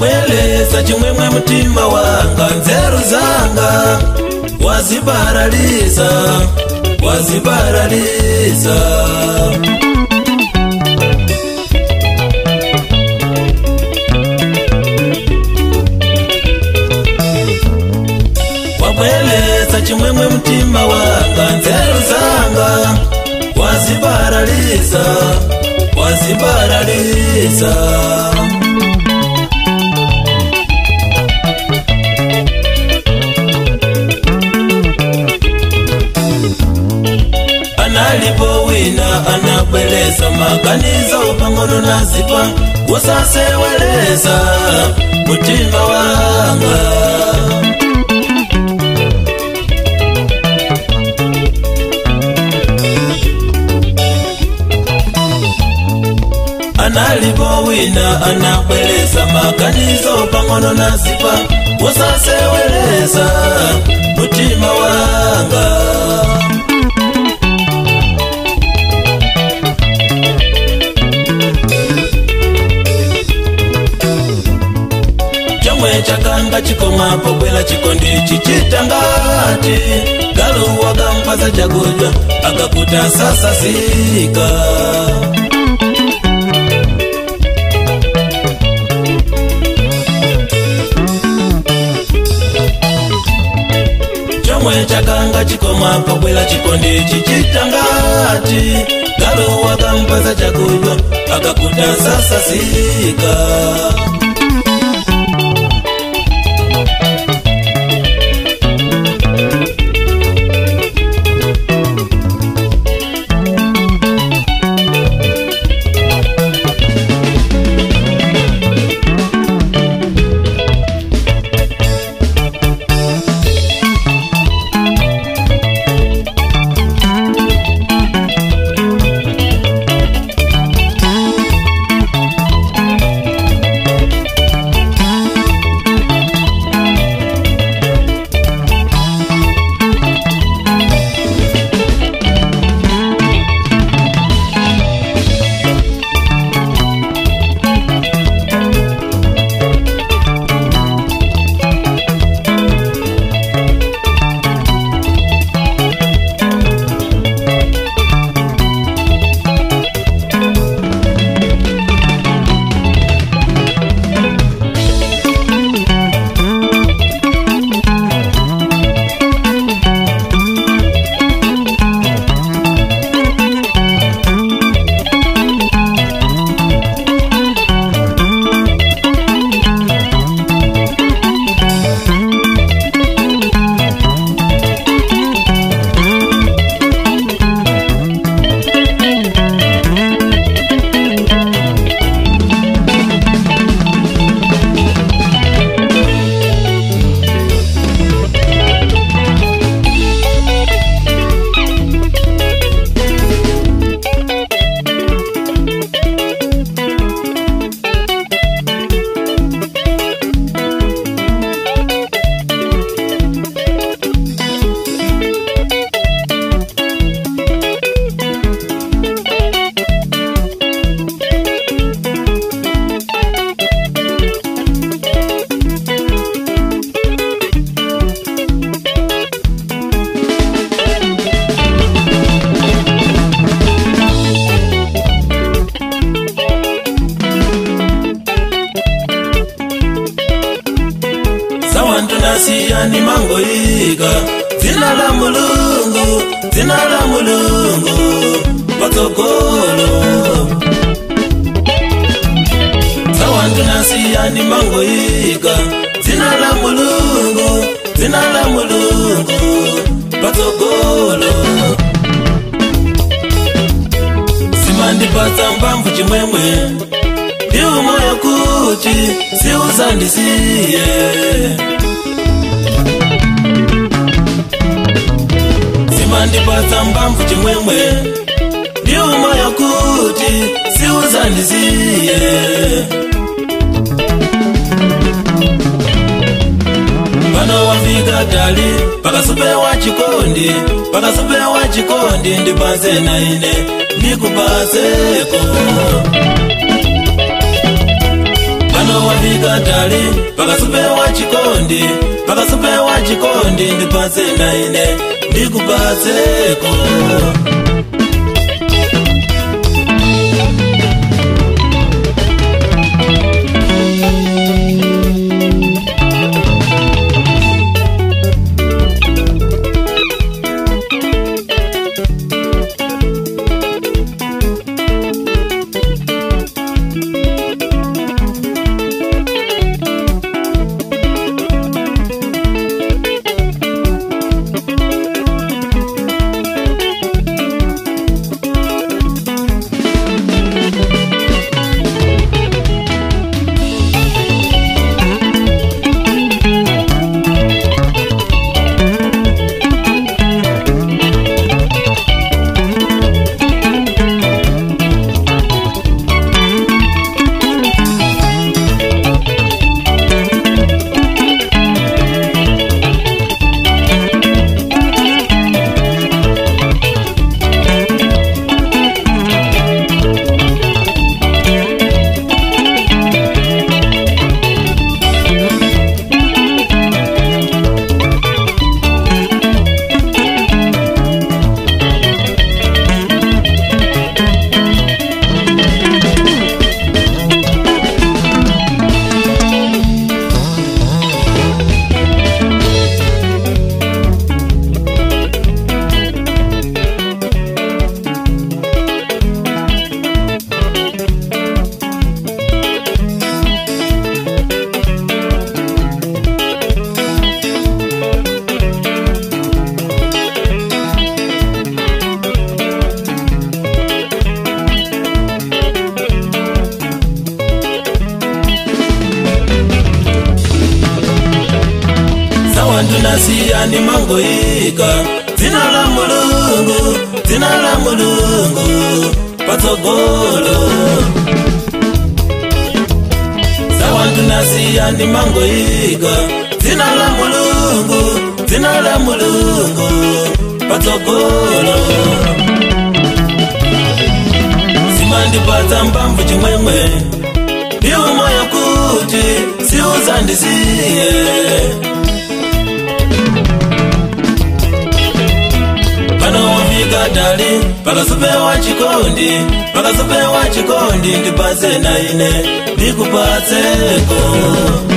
wabweleza chimwemwe mtima wanga nzeru zanga wazibaraliza wazibaraliza wabweleza chimwemwe mtima wanga nzeru zanga wazibaraliza wazibaraliza analipo wina anabweleza maganizo pang'ono na zipa wasaseweleza mutima wanga analipo wina anabweleza maganizo pang'ono na zipa wasaseweleza mutima wanga chomwe chakanga chikomapo bwela chikondi chichitangati galuwaga mpaza chakudya akakuta sasa sika chomwe chakanga chikomapo bwela chikondi chichitangati galuwaga mpaza chakudya akakuta sasa sika sawantu nasiyani mangoyika dzina la mulungu dzina la mulungu patsogolo sawantu nasiyani mangoyika dzina la mulungu dzina la mulungu patsogolo simandipatsa mbamvu chimwemwe ndiumoyo kuti siuzandisiye simandipatsa mbamvu chimwemwe ndiumoyo kuti siuzandisiye pano wafika tali pakasupewa chikondi pakasupewa chikondi ndipanze na ine nikupaseko pano wafika tali pakasupewa chikondi pakasupewa chikondi ndipatse naine ndikupatseko ndinasiya ndimangoyika dzina la mulungu dzina la mulungu patsogolo sawa ndinasiya ndimangoyika dzina la mulungu dzina la mulungu patsogolo zimandipatsa mbamvu chimwemwe ndiwo moyo kuti siuzandisiye panowafika tali pakasupewa chikondi pakasupewa chikondi ndipatse naine ndikupatseko